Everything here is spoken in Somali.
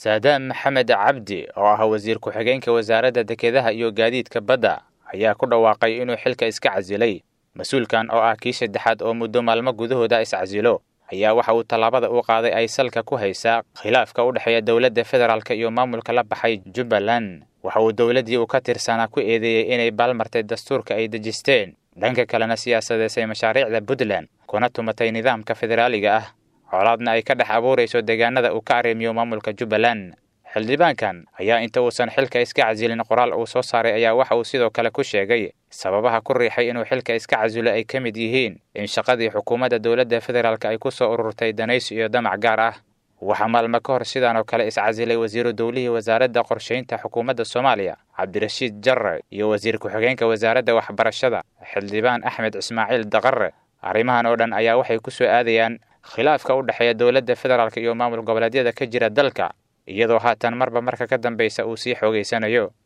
saadaan maxamed cabdi oo ah wasiir ku-xigeenka wasaaradda dekedaha iyo gaadiidka badda ayaa ku dhawaaqay inuu xilka iska casilay mas-uulkan oo ah kii saddexaad oo muddo maalmo gudahooda iscasilo ayaa waxa uu tallaabada u qaaday ay salka ku haysaa khilaafka u dhexeeya dowladda federaalk iyo maamulka la baxay jubbaland waxa uu dowladdii uu ka tirsanaa ku eedeeyey inay baalmartay dastuurka ay dejisteen dhanka kalena siyaasadeysay mashaariicda puntland kuna tumatay nidaamka federaaliga ah colaadna ay ka dhex abuurayso deegaanada uu ka arrimiyo maamulka jubbaland xildhibaankan ayaa inta uusan xilka iska casilin qoraal uu soo saaray ayaa waxa uu sidoo kale ku sheegay sababaha ku riixay inuu xilka iska casilo ay ka mid yihiin in shaqadii xukuumadda dowladda federaalk ay ku soo ururtay danaysi iyo damac gaar ah waxaa maalmo ka hor sidaan oo kale iscasilay wasiiru dowlihii wasaaradda qorshaynta xukuumadda soomaaliya cabdirashiid jarre iyo wasiir ku-xigeenka wasaaradda waxbarashada xildhibaan axmed ismaaciil daqare arrimahan oo dhan ayaa waxay ku soo aadayaan khilaafka u dhexeeya dowladda federaalk iyo maamul goboleedyada ka jira dalka iyadoo haatan marba marka ka dambaysa uu sii xoogaysanayo